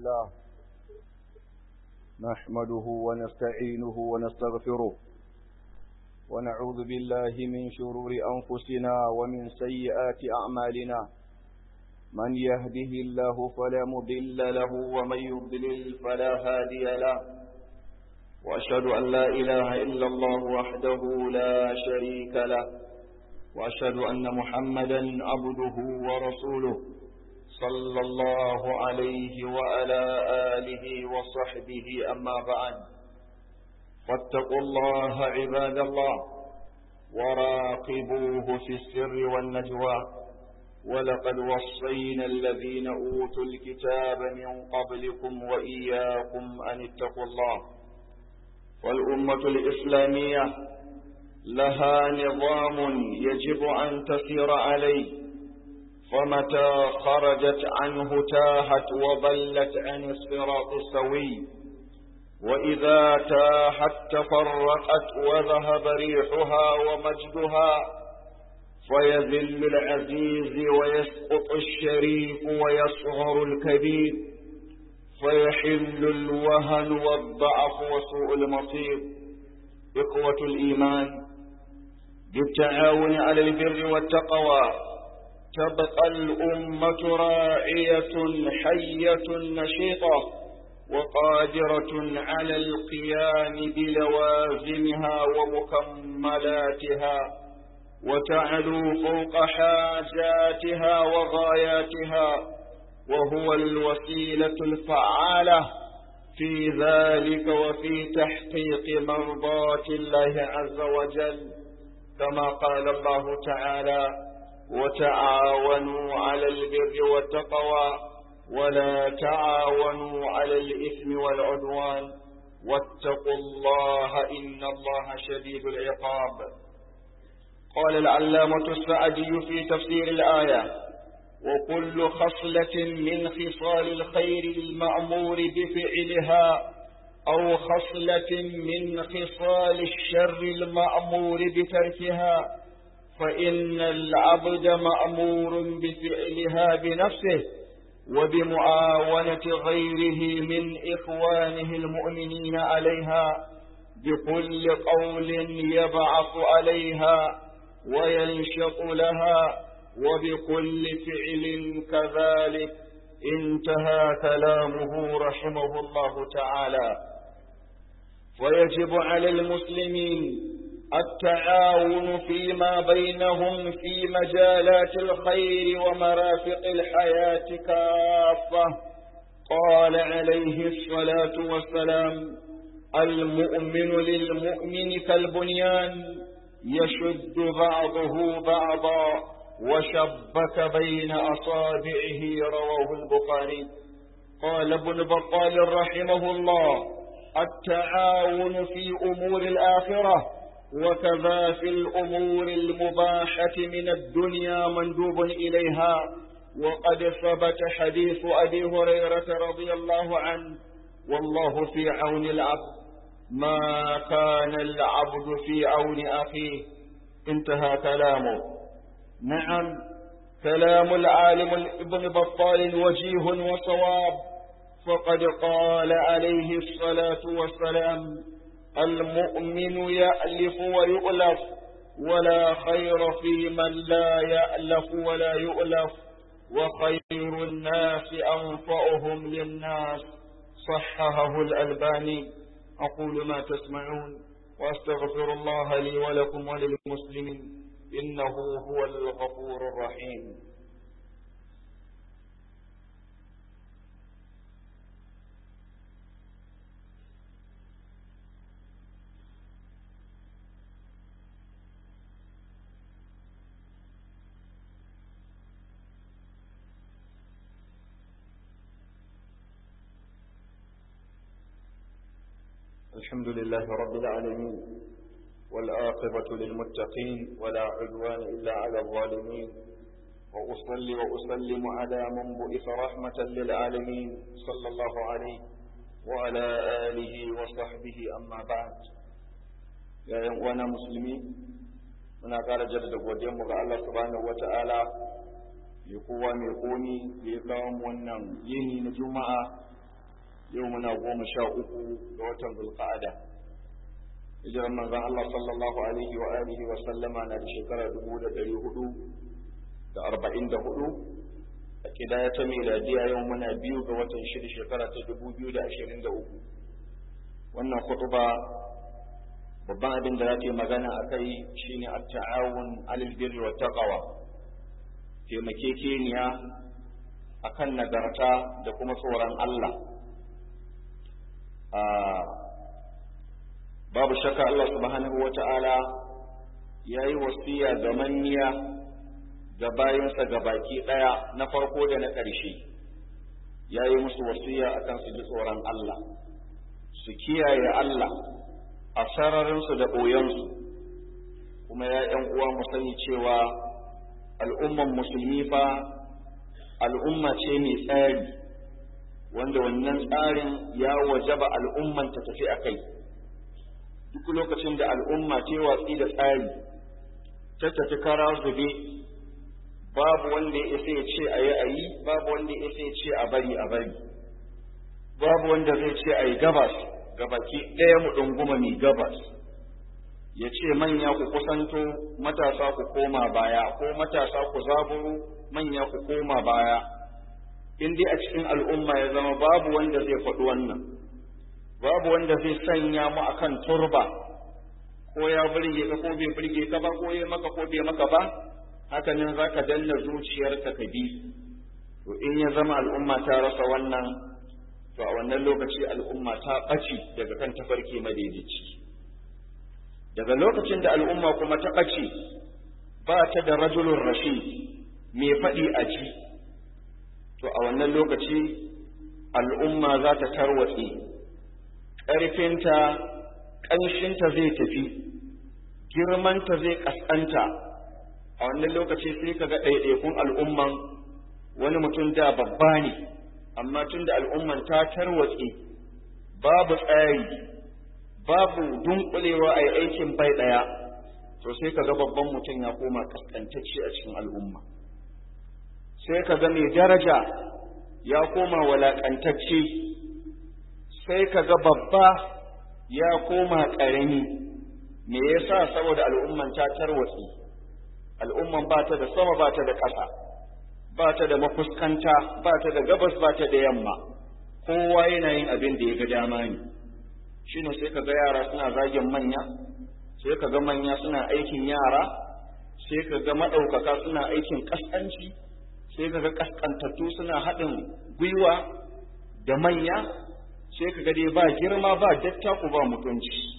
لله نحمده ونستعينه ونستغفره ونعوذ بالله من شرور أنفسنا ومن سيئات أعمالنا من يهده الله فلا مضل له ومن يضلل فلا هادي له وأشهد أن لا إله إلا الله وحده لا شريك له وأشهد أن محمدا عبده ورسوله صلى الله عليه وعلى آله وصحبه أما بعد فاتقوا الله عباد الله وراقبوه في السر والنجوى ولقد وصينا الذين أوتوا الكتاب من قبلكم وإياكم أن اتقوا الله والأمة الإسلامية لها نظام يجب أن تسير عليه فمتى خرجت عنه تاهت وضلت عن الصراط السوي وإذا تاهت تفرقت وذهب ريحها ومجدها فيذل العزيز ويسقط الشريف ويصغر الكبير فيحل الوهن والضعف وسوء المصير إخوة الإيمان بالتعاون على البر والتقوى تبقى الأمة راعية حية نشيطة وقادرة على القيام بلوازمها ومكملاتها وتعلو فوق حاجاتها وغاياتها وهو الوسيلة الفعالة في ذلك وفي تحقيق مرضات الله عز وجل كما قال الله تعالى وتعاونوا على البر والتقوى ولا تعاونوا على الإثم والعدوان واتقوا الله إن الله شديد العقاب قال العلامة السعدي في تفسير الآية وكل خصلة من خصال الخير المأمور بفعلها أو خصلة من خصال الشر المأمور بتركها فإن العبد مأمور بفعلها بنفسه وبمعاونة غيره من إخوانه المؤمنين عليها بكل قول يبعث عليها وينشط لها وبكل فعل كذلك انتهى كلامه رحمه الله تعالى ويجب على المسلمين التعاون فيما بينهم في مجالات الخير ومرافق الحياة كافة قال عليه الصلاة والسلام المؤمن للمؤمن كالبنيان يشد بعضه بعضا وشبك بين أصابعه رواه البخاري قال ابن بطال رحمه الله التعاون في أمور الآخرة وكذا في الأمور المباحة من الدنيا مندوب إليها وقد ثبت حديث أبي هريرة رضي الله عنه والله في عون العبد ما كان العبد في عون أخيه انتهى كلامه نعم كلام العالم ابن بطال وجيه وصواب فقد قال عليه الصلاة والسلام المؤمن يألف ويؤلف ولا خير في من لا يألف ولا يؤلف وخير الناس أنفعهم للناس صححه الألباني أقول ما تسمعون وأستغفر الله لي ولكم وللمسلمين إنه هو الغفور الرحيم الحمد لله رب العالمين والآقبة للمتقين ولا عدوان إلا على الظالمين وأصلي وأسلم على من بئس رحمة للعالمين صلى الله عليه وعلى آله وصحبه أما بعد يا يوانا مسلمين muna ƙara jaddada godiyarmu ga Allah subhanahu wata'ala ya kowa mai komi da ya kawo mu wannan yini na juma'a yau muna goma sha uku ga watan zulqa'ada hijiran manzon Allah sallallahu alaihi wa alihi wa sallama na da shekara dubu da ɗari hudu da arba'in da hudu a kidaya ta miladiya yau muna biyu ga watan shida shekara ta dubu biyu da ashirin da uku wannan kutuba babban abin da za ta yi magana a kai shine at-ta'awun alal birri wa taqwa taimakekeniya akan nagarta da kuma tsoron Allah babu shakka Allah subhanahu wa ta'ala ya yi wasiya ga manniya ga bayansa ga baki ɗaya na farko da na ƙarshe ya yi musu wasiya akan su ji tsoron Allah su kiyaye Allah a sararinsu da ɓoyensu kuma ya ‘yan uwa mu sani cewa al'umman musulmi fa al'umma ce mai tsari wanda wannan tsarin ya wajaba al'umman ta tafi a kai duk lokacin da al'umma ce watsi da tsari ta tafi kara zube babu wanda ya isa ya ce a yi a yi babu wanda ya isa ya ce a bari a bari babu wanda zai ce a yi gabas gabaki ɗaya mu ɗunguma mai gabas ya ce manya ku kusanto matasa ku koma baya ko matasa ku zaburo manya ku koma baya in dai a cikin al'umma ya zama babu wanda zai faɗi wannan babu wanda zai sanya mu akan turba ko ya burge ka ko bai burge ka ba ko ya maka ko bai maka ba haka nan za ka danna zuciyarka ka bi to in ya zama al'umma ta rasa wannan to a wannan lokaci al'umma ta ɓace daga kan tafarki madaidaici daga lokacin da al'umma kuma ta ɓace ba ta da rajulun rashid mai faɗi a ji to a wannan lokaci al'umma za ta tarwatse ƙarfinta ƙanshinta zai tafi girmanta zai ƙasƙanta a wannan lokaci sai ka ga ɗaiɗaikun al'umman wani mutum da babba ne amma tun da al'umman ta tarwatse babu tsari babu dunkulewa a yi aikin bai ɗaya to sai ka ga babban mutum ya koma ƙasƙantacce a cikin al'umma sai ka ga mai daraja ya koma walaƙantacce sai ka ga babba ya koma ƙarami me yasa saboda al'umman ta tarwatsi al'umman ba ta da sama ba ta da ƙasa ba ta da mafuskanta ba ta da gabas ba ta da yamma kowa yana yin abin da ya ga dama ne shine sai ka ga yara suna zagin manya sai ka ga manya suna aikin yara sai ka ga maɗaukaka suna aikin ƙasƙanci sai ka ga ƙasƙantattu suna haɗin gwiwa da manya sai ka dai ba girma ba dattaku ba mutunci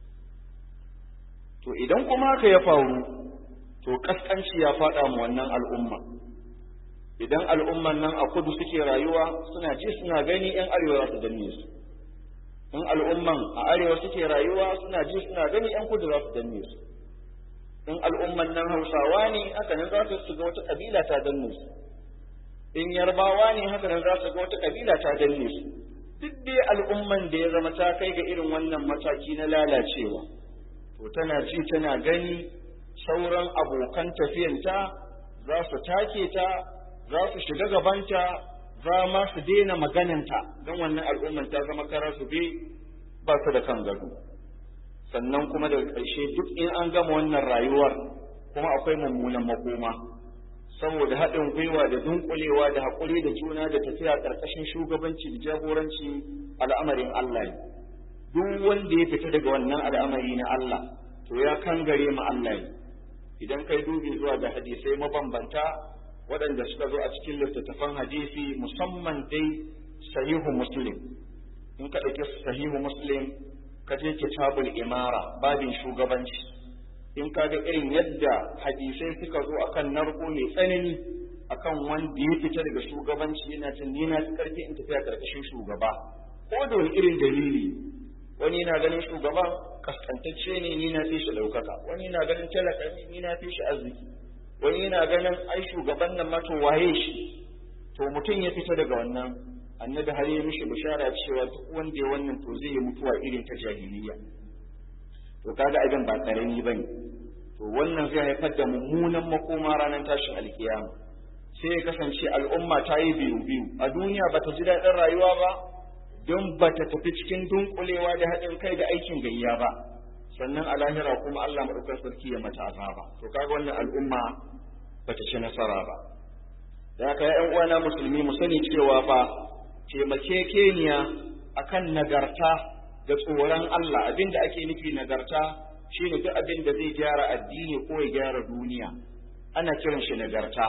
to idan kuma haka ya faru to kaskanci ya faɗa mu wannan al'umma idan al'umman nan a kudu suke rayuwa suna ji suna gani yan arewa za su danne su in al'umman a arewa suke rayuwa suna ji suna gani yan kudu za su danne su in al'umman nan hausawa ne haka nan za su ga wata kabila ta danne su in yarbawa ne haka nan za su ga wata kabila ta danne su duk dai al'umman da ya zama ta kai ga irin wannan mataki na lalacewa to tana ji tana gani sauran abokan tafiyanta za su take ta za su shiga gabanta za ma su daina magananta don wannan al'umman ta zama kara su be ba su da kan gado sannan kuma daga ƙarshe duk in an gama wannan rayuwar kuma akwai mummunan makoma saboda haɗin gwiwa da dunkulewa da haƙuri da juna da tafiya ƙarƙashin shugabanci da jagoranci al'amarin Allah ne duk wanda ya fita daga wannan al'amari na Allah to ya kangare ma Allah ne idan kai dubi zuwa ga hadisai mabambanta waɗanda suka zo a cikin littattafan hadisi musamman dai sahihu muslim in ka ɗauki sahihu muslim ka je kitabul imara babin shugabanci in ka ga irin yadda hadisai suka zo akan narko mai tsanani akan wanda ya fita daga shugabanci yana cin ni na karfi in tafiya karkashin shugaba ko da wani irin dalili wani na ganin shugaban kaskantacce ne ni na fi shi ɗaukaka wani na ganin talaka ne ni na fi shi arziki wani na ganin ai shugaban nan mato waye shi to mutum ya fita daga wannan annabi har ya mishi bishara cewa duk wanda ya wannan to zai yi mutuwa irin ta jahiliya to kaga abin ba karami bane to wannan zai haifar da mummunan makoma ranar tashin alkiyama sai ya kasance al'umma ta yi biyu biyu a duniya ba ta ji daɗin rayuwa ba don ba ta tafi cikin dunkulewa da haɗin kai da aikin gayya ba sannan a lahira kuma Allah maɗaukar sarki ya mata azaba to kaga wannan al'umma ba ta ci nasara ba da haka ya uwana musulmi mu sani cewa fa taimakekeniya akan nagarta da tsoron Allah abinda ake nufi nagarta shine duk abin da zai gyara addini ko ya gyara duniya ana kiran shi nagarta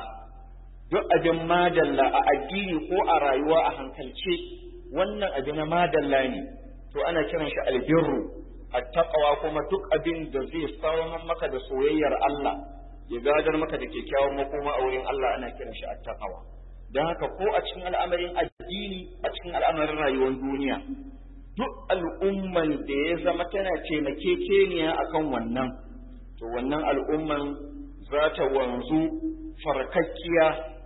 duk abin madalla a addini ko a rayuwa a hankalce wannan abin na madalla ne to ana kiran shi albirru attaqwa kuma duk abin da zai samar maka da soyayyar Allah ya gadar maka da kyakkyawan makoma a wurin Allah ana kiran shi attaqwa don haka ko a cikin al'amarin addini a cikin al'amarin rayuwar duniya duk al'umman da ya zama tana taimakekeniya akan wannan to wannan al'umman za ta wanzu farkakkiya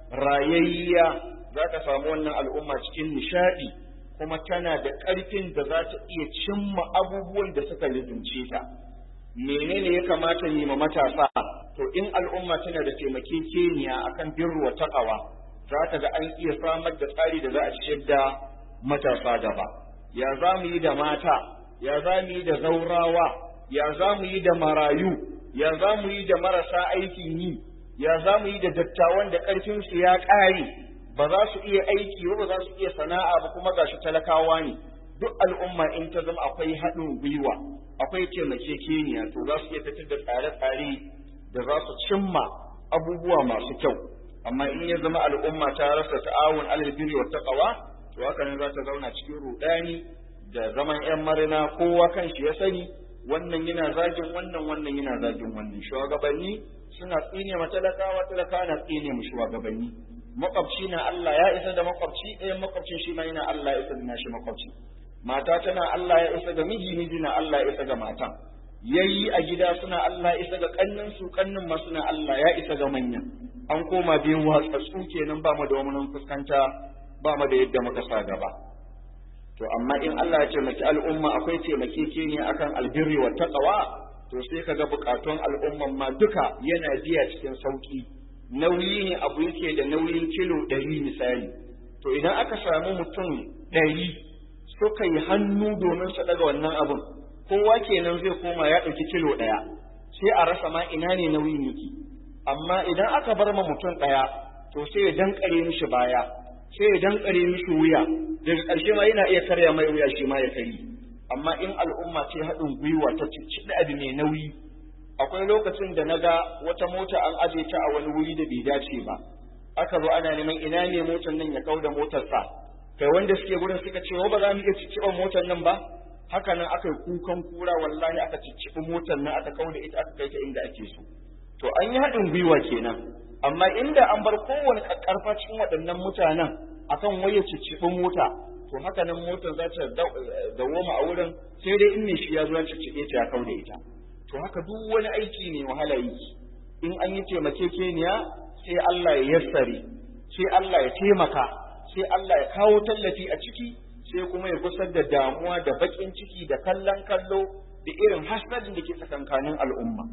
rayayya za ka samu wannan al'umma cikin nishadi kuma tana da ƙarfin da za ta iya cimma abubuwan da suka lizince ta menene ya kamata yi ma matasa to in al'umma tana da taimakekeniya akan birru wa taqwa za ka ga an iya samar da tsari da za a ciyar da matasa gaba ya za mu yi da mata ya za mu yi da zaurawa ya za mu yi da marayu ya za mu yi da marasa aikin yi ya za mu yi da dattawan da ƙarfinsu ya ƙare ba za su iya aiki ba ba za su iya sana'a ba kuma gashi talakawa ne duk al'umma in ta zama akwai haɗin gwiwa akwai taimakekeniya to za su iya fitar da tsare-tsare da za su cimma abubuwa masu kyau amma in ya zama al'umma ta rasa ta'awun alal birri wa taqwa to haka nan za ta zauna cikin rudani da zaman yan marina kowa kan shi ya sani wannan yana zagin wannan wannan yana zagin wannan shugabanni suna tsine ma talakawa talakawa na tsine mu shugabanni makwabci na Allah ya isa da makwabci ɗayan makwabcin shi ma yana Allah ya isa da nashi makwabci mata tana Allah ya isa ga miji miji na Allah ya isa ga matan yayi a gida suna Allah ya isa ga kannin su kannin ma suna Allah ya isa ga manyan an koma biyan watsatsu kenan ba mu da wani fuskanta ba mu da yadda muka sa gaba to amma in Allah ya taimaki al'umma akwai taimakekeniya akan albirri wa taqwa to sai kaga bukatun al'umman ma duka yana biya cikin sauki nauyi ne abu yake da nauyin kilo ɗari misali to idan aka samu mutum ɗari suka yi hannu domin su ɗaga wannan abun kowa kenan zai koma ya ɗauki kilo ɗaya sai a rasa ma ina ne nauyin yake amma idan aka bar ma mutum ɗaya to sai ya dankare mishi baya sai ya dankare mishi wuya daga ƙarshe ma yana iya karya mai wuya shi ma ya kari amma in al'umma ce haɗin gwiwa ta cikin abu mai nauyi akwai lokacin da na ga wata mota an aje ta a wani wuri da bai dace ba aka zo ana neman ina ne motar nan ya kau da motarsa kai wanda suke gurin suka ce ba za mu iya cicciɓa motar nan ba haka nan aka yi kukan kura wallahi aka cicciɓi motar nan aka kau da ita aka kai ta inda ake so to an yi haɗin gwiwa kenan amma inda an bar kowane ƙarfa cikin waɗannan mutanen akan waye cicciɓi mota to haka nan motar za ta dawoma a wurin sai dai in ne shi ya zo ya cicciɓe ta ya kau da ita to haka duk wani aiki ne wahala yi in an yi taimakekeniya sai Allah ya yassare sai Allah ya taimaka sai Allah ya kawo tallafi a ciki sai kuma ya gusar da damuwa da baƙin ciki da kallon kallo da irin hasadin da ke tsakankanin al'umma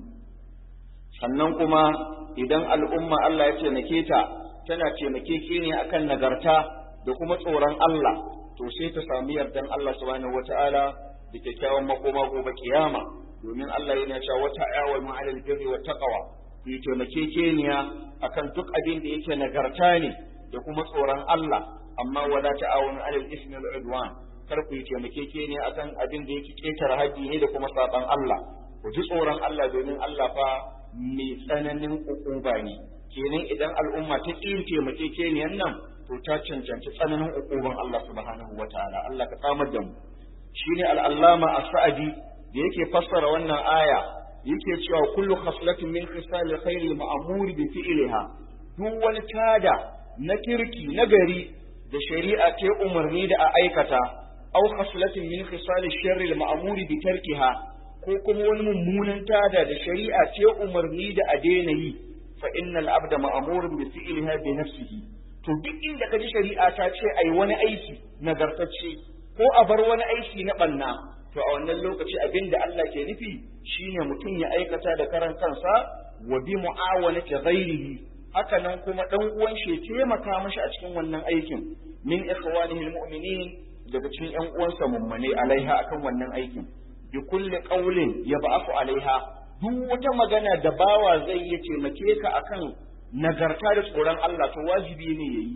sannan kuma idan al'umma Allah ya taimake ta tana taimakekeniya akan nagarta da kuma tsoron Allah to sai ta sami yardan Allah subhanahu wata'ala da kyakkyawan makoma gobe kiyama domin Allah yana cewa wata ayawal ma'alal birri wa taqwa ku yi taimakekeniya akan duk abin da yake nagarta ne da kuma tsoron Allah amma wala ta'awun 'alal ismi wal udwan kar ku yi taimakekeniya akan abin da yake ketare haji ne da kuma saban Allah ku ji tsoron Allah domin Allah fa mai tsananin ukuba ne kenan idan al'umma ta ƙi taimakekeniyan nan to ta cancanci tsananin ukuban Allah subhanahu wataala Allah ka samar da mu shine al-allama as-sa'di da yake fassara wannan aya yake cewa kullu khaslatin min khisal khair al-ma'mur bi fi'liha duk wani tada na kirki na gari da shari'a ta umarni da a aikata aw khaslatin min khisal sharr al-ma'mur bi tarkiha ko kuma wani mummunan tada da shari'a ta umarni da a daina yi fa innal abda ma'murun bi fi'liha bi nafsihi to duk inda kaji shari'a ta ce ai wani aiki nagartacce ko a bar wani aiki na banna to a wannan lokaci abin da Allah ke nufi shine mutum ya aikata da karan kansa wa bi mu'awanati ghairihi haka nan kuma dan uwan shi taimaka mashi a cikin wannan aikin min ikhwanihi almu'minin daga cikin ƴan uwansa mummune alaiha akan wannan aikin bi kulli qawlin yab'athu alaiha duk wata magana da bawa zai yi taimake ka akan nagarta da tsoron Allah to wajibi ne yayi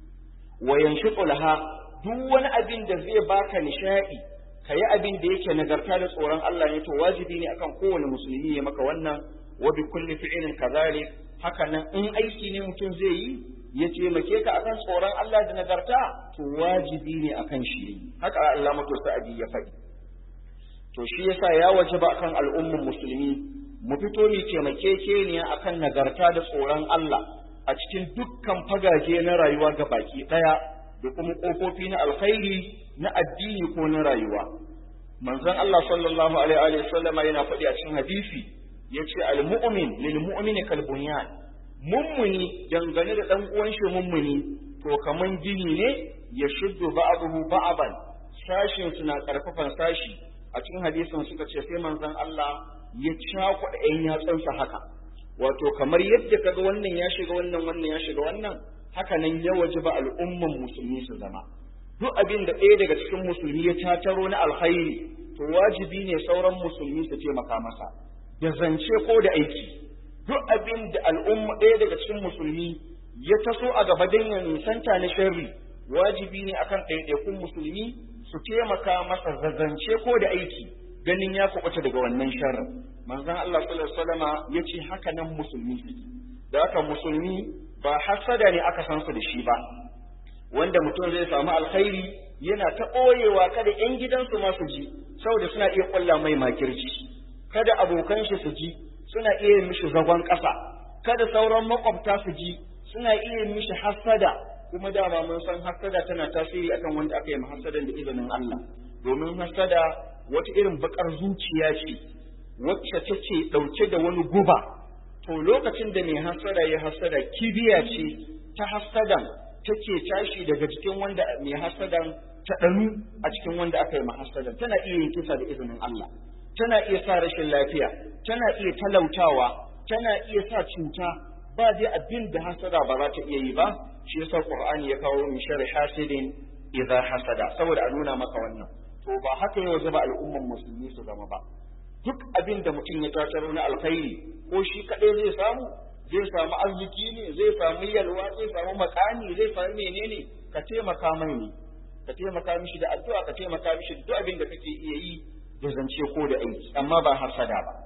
wa yanshiqu laha duk wani abin da zai baka nishadi kayi abin da yake nagarta da tsoron Allah ne to wajibi ne akan kowane musulmi ya maka wannan wa bi kulli fi'lin kadhalik haka nan in aiki ne mutum zai yi ya taimake ka akan tsoron Allah da nagarta to wajibi ne akan shi haka Allah mutu sa'adi ya faɗi to shi yasa ya wajaba akan al'umman musulmi mu fito mu taimakekeniya akan nagarta da tsoron Allah a cikin dukkan fagaje na rayuwa ga baki ɗaya da kuma ƙofofi na alkhairi na addini ko na rayuwa manzon Allah sallallahu alaihi wa sallama yana faɗi a cikin hadisi yace al-mu'min lil mu'mini kal bunyan mummuni dangane da dan uwan shi mummuni to kaman gini ne ya shuddu ba'dahu ba'dan sashin suna karfafan sashi a cikin hadisin suka ce sai manzon Allah ya cakuɗa ɗan yatsunsa haka wato kamar yadda kaga wannan ya shiga wannan wannan ya shiga wannan haka nan ya wajiba al'umman musulmi su zama duk abin da ɗaya daga cikin musulmi ya tataro na alkhairi to wajibi ne sauran musulmi su taimaka masa da zance ko da aiki duk abin da al'umma ɗaya daga cikin musulmi ya taso a gaba don ya nisanta na sharri wajibi ne akan ɗaiɗaikun musulmi su taimaka masa zazance ko da aiki ganin ya kuɓuta daga wannan sharrin manzon Allah sallallahu alaihi wasallama yace haka nan musulmi suke da haka musulmi ba hasada ne aka san su da shi ba wanda mutum zai samu alkhairi yana ta ɓoyewa kada ƴan gidansu ma su ji saboda suna iya ƙulla mai makirci kada abokan shi su ji suna iya mishi zagon ƙasa kada sauran makwabta su ji suna iya mishi hasada kuma dama mun san hasada tana tasiri akan wanda aka yi hasadan da izinin Allah domin hasada wata irin bakar zuciya ce wacce take ɗauke da wani guba to lokacin da mai hasada ya hasada kibiya ce ta hasadan take tashi daga cikin wanda mai hasadan ta ɗanu a cikin wanda aka yi mahasadan tana iya yin kisa da izinin Allah tana iya sa rashin lafiya tana iya talautawa tana iya sa cuta ba dai abin da hasada ba za ta iya yi ba shi yasa qur'ani ya kawo min sharri hasidin idza hasada saboda a nuna maka wannan to ba haka yau zaba al'umman musulmi su zama ba duk abin da mutum ya tataro na alkhairi ko shi kadai zai samu zai samu arziki ne zai samu yalwa zai samu makani zai samu menene ka taimaka mai ne ka taimaka mishi da addu'a ka taimaka mishi da duk abin da kake iya yi da zance ko da aiki amma ba hasada ba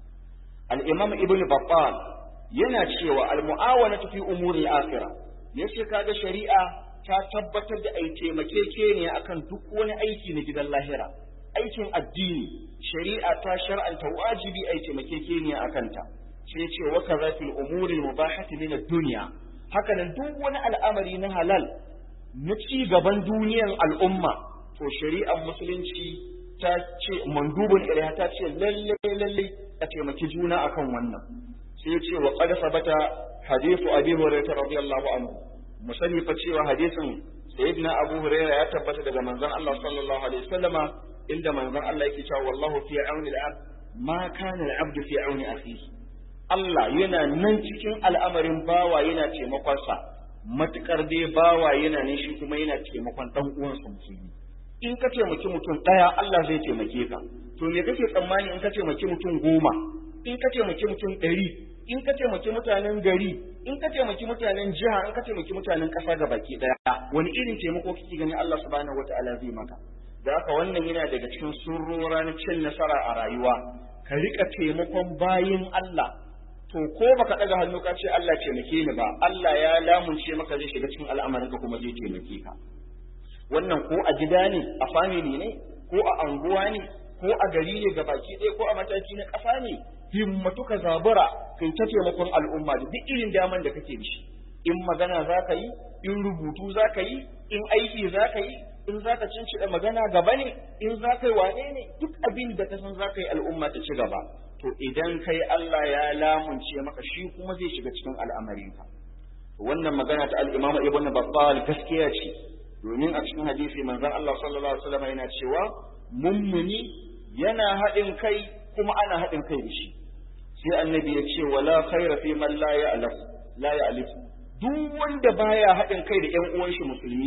al-imam ibn battal yana cewa al-mu'awanatu fi umuri al-akhirah yace kaga shari'a ta tabbatar da ai taimakekeniya akan duk wani aiki na gidan lahira aikin addini shari'a ta shar'anta wajibi ai taimakekeniya akan ta sai ce wa kaza fil umuri mubahati min ad-dunya haka nan duk wani al'amari na halal na ci gaban duniyan al'umma to shari'ar musulunci ta ce mandubun ilaiha ta ce lalle lalle a taimaki juna akan wannan sai ce wa qad sabata hadithu abi hurairah radiyallahu anhu musani fa cewa hadisin sayyidina abu hurairah ya tabbata daga manzon Allah sallallahu alaihi wasallama inda manzon Allah yake cewa wallahu fi auni al-abd ma kana al-abdu fi auni akhihi Allah yana nan cikin al'amarin bawa yana taimakonsa matukar dai bawa yana ne shi kuma yana taimakon dan uwansa musulmi in ka taimaki mutum ɗaya Allah zai taimake ka to me kake tsammani in ka taimaki mutum goma in ka taimaki mutum ɗari in ka taimaki mutanen gari in ka taimaki mutanen jiha in ka taimaki mutanen ƙasa ga baki ɗaya wani irin taimako kake gani Allah subhanahu wataala zai maka da haka wannan yana daga cikin surrora na cin nasara a rayuwa ka rika taimakon bayin Allah to ko baka daga hannu ka ce Allah taimake ni ba Allah ya lamunce maka zai shiga cikin al'amarinka kuma zai taimake ka wannan ko a gida ne a family ne ko a anguwa ne ko a gari ne baki ɗaya ko a mataki na ƙasa ne himmatu ka zabura kai ta taimakon al'umma da duk irin daman da kake da shi in magana za ka yi in rubutu za ka yi in aiki za ka yi in za ka cincida magana gaba ne in za ka yi wane ne duk abin da ka san za ka yi al'umma ta ci gaba to idan kai Allah ya lamunce maka shi kuma zai shiga cikin al'amarinka wannan magana ta al-Imam Ibn Battal gaskiya ce domin a cikin hadisi manzon Allah sallallahu alaihi wasallam yana cewa mummuni yana haɗin kai kuma ana haɗin kai da shi sai annabi ya ce wala khaira fi man la ya'laf la ya'lif duk wanda baya haɗin kai da ƴan uwan shi musulmi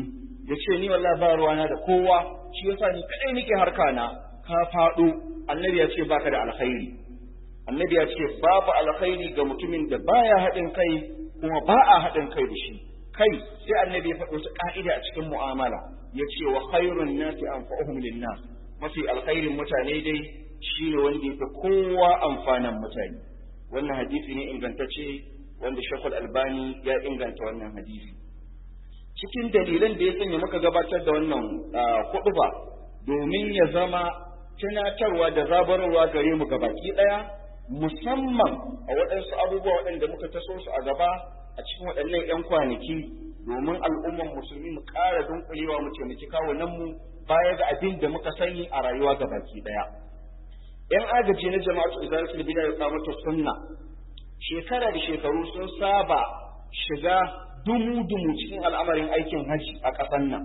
ya ce ni wallahi ba ruwana da kowa shi yasa ni kadai nake harka na ka faɗo annabi ya ce baka da alkhairi annabi ya ce babu alkhairi ga mutumin da baya haɗin kai kuma ba a haɗin kai da shi kai sai annabi ya faɗo wata ka'ida a cikin mu'amala ya ce wa khairun nasi anfa'uhum linnas mafi alkhairin mutane dai shine wanda yafi kowa amfanan mutane wannan hadisi ne ingantacce wanda Shekul Albani ya inganta wannan hadisi cikin dalilan da ya sanya muka gabatar da wannan ba domin ya zama tunatarwa da zabararwa gare mu gabaki ɗaya musamman a waɗansu abubuwa waɗanda muka taso su a gaba a cikin waɗannan 'yan kwanaki domin al'umman musulmi mu ƙara dunkulewa mu taimaki kawunan mu baya ga abin da muka sani a rayuwa gabaki ɗaya. 'Yan agaji na jama'atu izalatul bid'a ya kamata sunna shekara da shekaru sun saba shiga dumu-dumu cikin al'amarin aikin hajji a ƙasar nan.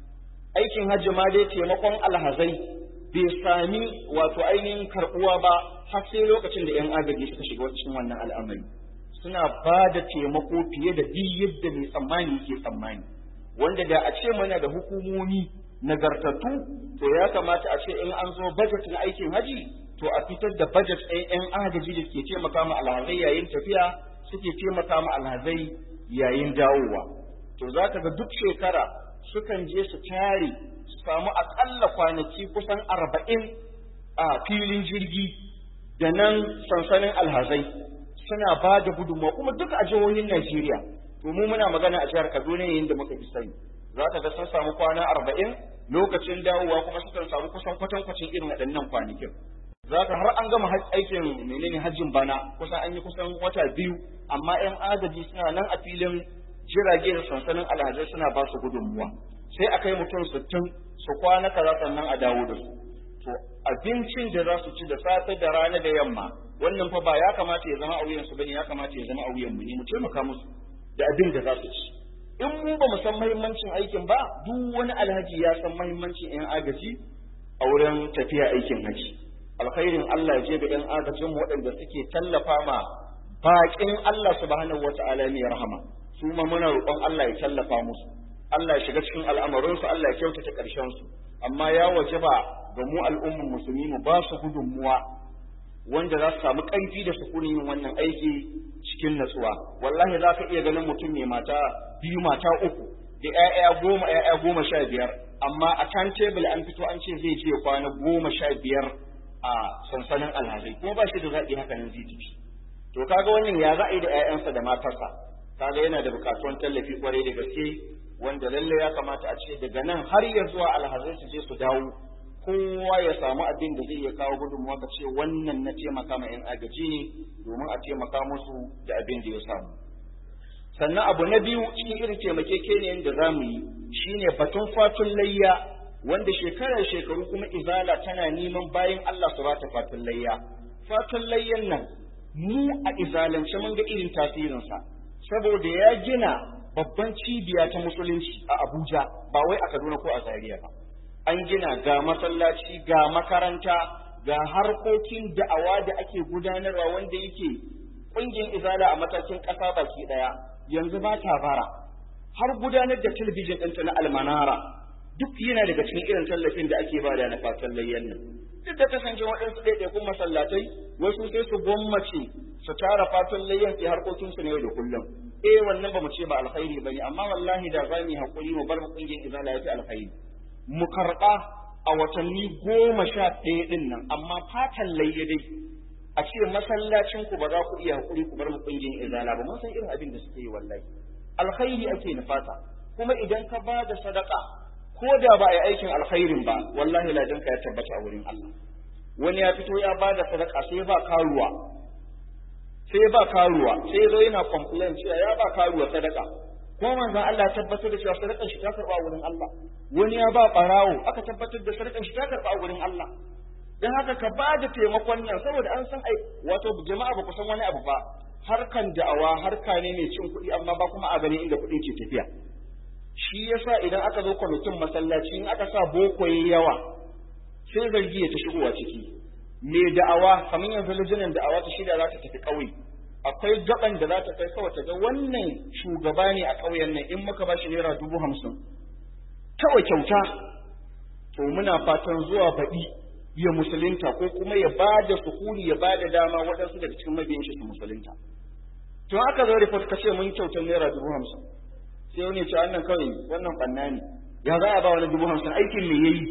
Aikin hajji ma dai taimakon alhazai bai sami wato ainihin karɓuwa ba har sai lokacin da 'yan agaji suka shiga cikin wannan al'amari. Suna ba da taimako fiye da duk yadda mai tsammani yake tsammani. Wanda da a ce mana da hukumomi nagartattu to ya kamata a ce in an zo bajet na aikin haji to a fitar da bajet ɗin 'yan agaji da ke taimaka ma alhazai yayin tafiya suke taimaka ma alhazai yayin dawowa to za ka ga duk shekara sukan je su tare su samu aƙalla kwanaki kusan arba'in a filin jirgi da nan sansanin alhazai suna ba da gudunmawa kuma duk a jihohin Najeriya to mu muna magana a jihar Kaduna yayin da muka fi sani za ka ga sun samu kwana arba'in lokacin dawowa kuma sukan samu kusan kwatankwacin irin waɗannan kwanakin za ka har an gama aikin menene hajjin bana kusan an yi kusan wata biyu amma 'yan agaji suna nan a filin jirage da sansanin alhazai suna ba su gudunmuwa sai a kai mutum sittin su kwana kaza sannan a dawo da su to abincin da za su ci da safe da rana da yamma wannan fa ba ya kamata ya zama a wuyan su bane ya kamata ya zama a wuyan mu ne mu taimaka musu da abin da za su ci in mu ba mu san muhimmancin aikin ba duk wani alhaji ya san muhimmancin 'yan agaji a wurin tafiya aikin haji alkhairin Allah ya je ga 'yan agajin waɗanda suke tallafa ma baƙin Allah subhanahu wata'ala mai rahama su ma muna roƙon Allah ya tallafa musu Allah ya shiga cikin al'amarinsu Allah ya kyautata ƙarshen su amma ya wajaba ga mu al'umman musulmi mu ba su gudunmuwa wanda za su samu ƙarfi da sukunin yin wannan aiki cikin natsuwa wallahi za ka iya ganin mutum mai mata biyu mata uku da 'ya'ya goma 'ya'ya goma sha biyar amma a kan tebul an fito an ce zai je kwana goma sha biyar a sansanin alhazai kuma ba shi da zaɓi haka nan zai tafi to kaga wannan ya za a yi da 'ya'yansa da matarsa kaga yana da buƙatuwan tallafi kwarai da gaske wanda lalle ya kamata a ce daga nan har ya zuwa alhazai su je su dawo kowa ya samu abin da zai iya kawo gudunmuwa ka ce wannan na taimaka ma 'yan agaji ne domin a taimaka musu da abin da ya samu sannan abu na biyu cikin irin taimakekeniyan da za mu yi shine batun fatun layya wanda shekarar shekaru kuma izala tana neman bayan Allah su bata fatun layya fatun layyan nan mu a izalance mun ga irin tasirinsa saboda ya gina babban cibiya ta musulunci a Abuja ba wai a Kaduna ko a Zaria ba an gina ga masallaci ga makaranta ga harkokin da'awa da ake gudanarwa wanda yake ƙungiyar izala a matakin ƙasa baki ɗaya yanzu ba ta bara har gudanar da talabijin ɗinta na almanara duk yana daga cikin irin tallafin da ake bada na fatan layyan nan duk da kasance waɗansu ɗaiɗaikun masallatai wasu sai su gwammace su tara fatan layyan su harkokinsu na yau da kullum eh wannan ba mu ce ba alkhairi bane amma wallahi da za mu yi hakuri mu bar mu ƙungiyar izala ya fi alkhairi mu karɓa a watanni goma sha ɗaya ɗin nan amma fatan layya dai a ce masallacin ku ba za ku iya hakuri ku bar mu ƙungiyar izala ba mun san irin abin da suke yi wallahi alkhairi ake nufata kuma idan ka ba da sadaka ko da ba a yi aikin alkhairin ba wallahi ladanka ya tabbata a wurin Allah wani ya fito ya ba da sadaka sai ba karuwa sai ba karuwa sai zo yana complain cewa ya ba karuwa sadaka ko manzon Allah ya tabbatar da cewa sadakar shi ta karba a wurin Allah wani ya ba barawo aka tabbatar da sadakar shi ta karba a wurin Allah dan haka ka ba da taimakon nan saboda an san ai wato jama'a ba ku san wani abu ba harkan da'awa harka ne mai cin kuɗi amma ba kuma a gani inda kuɗin ke tafiya shi yasa idan aka zo kwamitin masallaci in aka sa boko yawa sai zargi ya ta shigowa ciki mai da'awa kamar yanzu lijinan da'awa ta shida za ta tafi ƙauye akwai gaban da za ta kai kawai ta ga wannan shugaba ne a ƙauyen nan in muka ba shi naira dubu hamsin kawai kyauta to muna fatan zuwa baɗi ya musulunta ko kuma ya ba da sukuni ya ba da dama waɗansu daga cikin mabiyan shi su musulunta to aka zo report ka ce mun kyautar naira dubu hamsin sai wani ya ce wannan kawai wannan ɓanna ne ya za a ba wani dubu hamsin aikin me yayi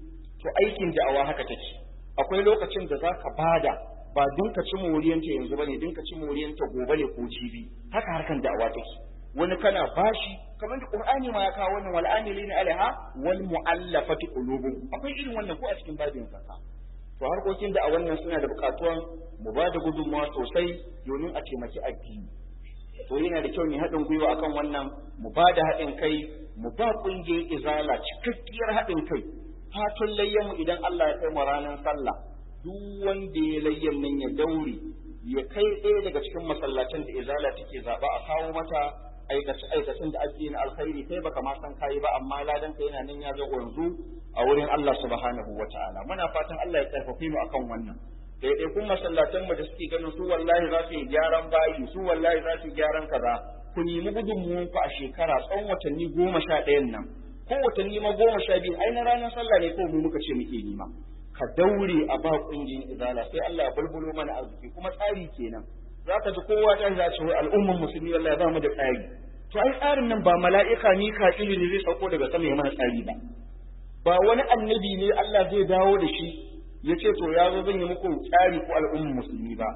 to aikin da'awa haka take akwai lokacin da za ka bada ba din ka ci moriyanta yanzu bane din ka ci moriyanta gobe ne ko jibi haka harkan da'awa take wani kana bashi kamar da qur'ani ma ya kawo wannan wal amilina alaiha wal mu'allafati qulubuhum akwai irin wannan ko a cikin babin zakka to harkokin da a wannan suna da bukatuwan mu ba da gudunmawa sosai domin a taimaki addini to yana da kyau ne haɗin gwiwa akan wannan mu ba da haɗin kai mu ba ƙungiyar izala cikakkiyar haɗin kai fatan layyanmu idan Allah ya kai mu ranar sallah duk wanda ya layyan nan ya daure ya kai ɗaya daga cikin masallacin da izala take zaɓa a kawo mata aikace aikacin da ake na alkhairi kai baka ma san kai ba amma ladan ka yana nan ya zo yanzu a wurin Allah subhanahu wataala muna fatan Allah ya karfafe mu akan wannan daidai kun masallatan mu da suke ganin su wallahi za su yi gyaran bayi su wallahi za su yi gyaran kaza ku nemi gudunmuwan ku a shekara tsawon watanni goma sha ɗayan nan ko watanni ma goma sha biyu ai na ranar sallah ne ko mu muka ce muke nima ka daure a ba kungiyar izala sai Allah ya bulbulo mana arziki kuma tsari kenan za ka ji kowa ta za ce al'umman musulmi wallahi ba mu da tsari to ai tsarin nan ba mala'ika Mika'ilu ne zai sauko daga sama ya mana tsari ba ba wani annabi ne Allah zai dawo da shi ya ce to ya zo zan yi muku tsari ko al'umman musulmi ba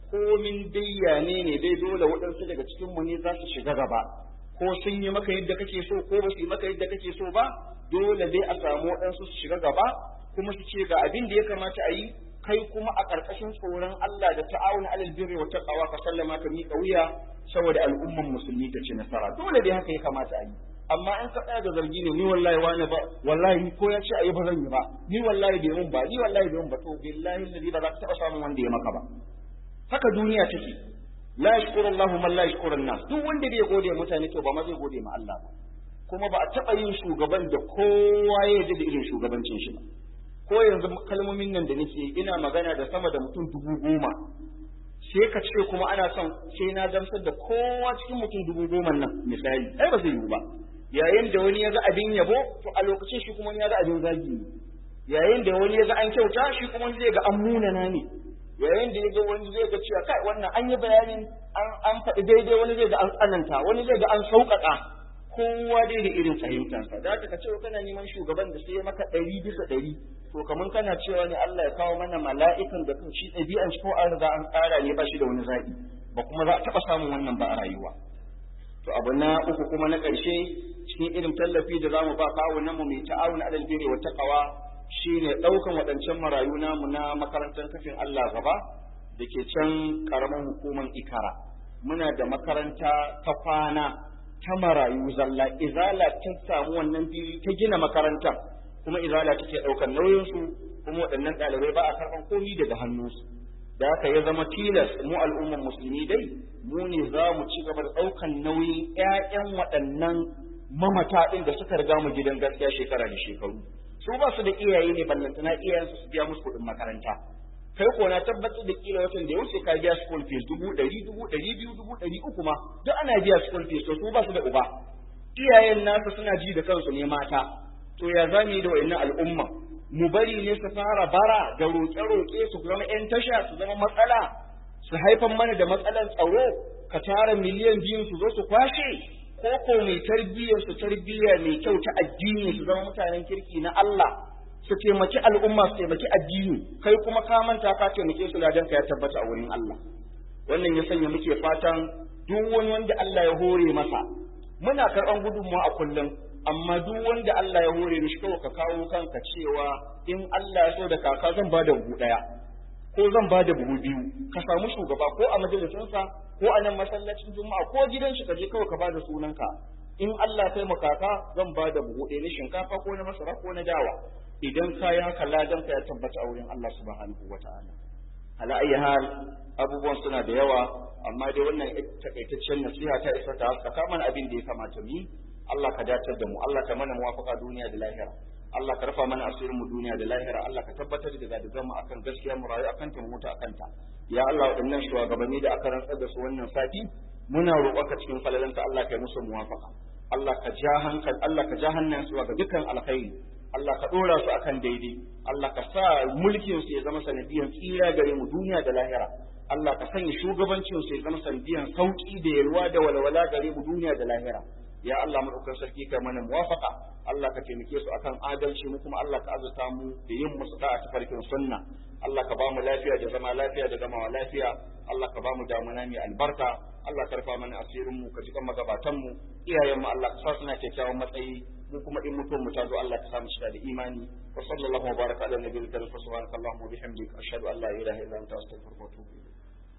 komin dai ne ne dai dole waɗansu daga cikin mu ne za su shiga gaba ko sun yi maka yadda kake so ko ba su yi maka yadda kake so ba dole dai a samu waɗansu su shiga gaba kuma su ce ga abin da ya kamata a yi kai kuma a ƙarƙashin tsoron Allah da ta'awun alal birri wa taqwa ka sallama ka miƙa wuya saboda al'umman musulmi ta ci nasara dole dai haka ya kamata a yi amma in ka tsaya da zargi ne ni wallahi wani ba wallahi ni ko ya ce ayi ba zan yi ba ni wallahi bai mun ba ni wallahi bai mun ba to billahi alladhi ba za ka taɓa samun wanda ya maka ba haka duniya take la yashkuru Allahu man la yashkuru nas duk wanda bai gode mutane to ba ma zai gode ma Allah ba kuma ba a taɓa yin shugaban da kowa ya yarda da irin shugabancin shi ba ko yanzu kalmomin nan da nake ina magana da sama da mutum dubu goma sai ka ce kuma ana son sai na gamsar da kowa cikin mutum dubu goma nan misali ai ba zai yiwu ba yayin da wani ya ga abin yabo to a lokacin shi kuma ya ga abin zagi ne yayin da wani ya ga an kyauta shi kuma zai ga an munana ne yayin da ya ga wani zai ga cewa kai wannan an yi bayanin an faɗi daidai wani zai ga an tsananta wani zai ga an sauƙaƙa kowa dai da irin fahimtansa da haka ka ce kana neman shugaban da sai maka ɗari bisa ɗari to kamar kana cewa ne Allah ya kawo mana mala'ikan da kan shi ɗabi'an shi ko an riga an tsara ne ba shi da wani zaɓi ba kuma za a taɓa samun wannan ba a rayuwa to abu na uku kuma na ƙarshe cikin irin tallafi da zamu ba kawunan mu mai ta'awun alal birri wa taqwa shine ɗaukan waɗancan marayu namu na makarantar kafin Allah gaba da ke can ƙaramin hukumar ikara muna da makaranta ta kwana ta marayu zalla izala ta samu wannan fili ta gina makarantar kuma izala take ɗaukar nauyinsu kuma waɗannan ɗalibai ba a karɓar komi daga hannunsu da haka ya zama tilas mu al'ummar musulmi dai mu ne za mu ci gaba da ɗaukan nauyin ƴaƴan waɗannan mamata ɗin da suka riga mu gidan gaskiya shekara da shekaru su ba su da iyaye ne ballantana iyayensu su biya musu kuɗin makaranta kai ko na tabbatar da kila watan da ya wuce ka biya school fees dubu ɗari dubu ɗari biyu dubu ɗari uku ma duk ana biya school fees to su ba su da uba iyayen nasu suna ji da kansu ne mata to ya za mu yi da wa'annan al'umma mu bari ne su fara bara da roƙe-roƙe su zama 'yan tasha su zama matsala su haifan mana da matsalar tsaro ka tara miliyan biyun su zo su kwashe ko ko mai tarbiyyar su tarbiyya mai kyau ta addini su zama mutanen kirki na Allah su taimaki al'umma su taimaki addini kai kuma ka manta ka taimake su ladan ka ya tabbata a wurin Allah wannan ya sanya muke fatan duk wani wanda Allah ya hore masa muna karɓan gudunmawa a kullum amma duk wanda Allah ya hore mishi kawai ka kawo kanka cewa in Allah ya so da kaka zan ba da buhu ɗaya ko zan ba da buhu biyu ka samu shugaba ko a majalisinsa ko a nan masallacin juma'a ko gidan shi ka je kawai ka ba da sunanka in Allah ya taimaka kaka zan ba da buhu ɗaya na shinkafa ko na masara ko na dawa idan ka yi haka ladan ka ya tabbata a wurin Allah subhanahu wata'ala ala ayi hal abubuwan suna da yawa amma dai wannan takaitaccen nasiha ta isa ta haskaka mana abin da ya kamata mu yi Allah ka dacar da mu Allah ka mana muwafaka duniya da lahira Allah ka rufa mana asirin mu duniya da lahira Allah ka tabbatar da gadigan mu akan gaskiya mu rayu akan ta mu mutu akan ta ya Allah waɗannan shugabanni da aka rantsar da su wannan sati muna roƙonka cikin falalanka Allah ka yi musu muwafaka Allah ka ja hankal Allah ka ja hannayen su ga dukkan alkhairi Allah ka dora su akan daidai Allah ka sa mulkin su ya zama sanadiyan tsira gare mu duniya da lahira Allah ka sanya shugabancin su ya zama sanadiyan sauki da yalwa da walwala gare mu duniya da lahira ya Allah madaukakin sarki kai mana muwafaqa Allah ka taimake su akan adalci mu kuma Allah ka azurta mu da yin musu da'a ta farkin sunna Allah ka ba mu lafiya da zama lafiya da gamawa lafiya Allah ka ba mu damuna mai albarka Allah ka rufa mana asirin mu ka jikan magabatan mu iyayen mu Allah ka sa suna kyakkyawan matsayi mu kuma in mutum mu ta zo Allah ka sa mu shiga da imani wa sallallahu wa baraka ala nabiyil karim subhanakallahumma wa bihamdika ashhadu an la ilaha illa anta astaghfiruka wa atubu ilayk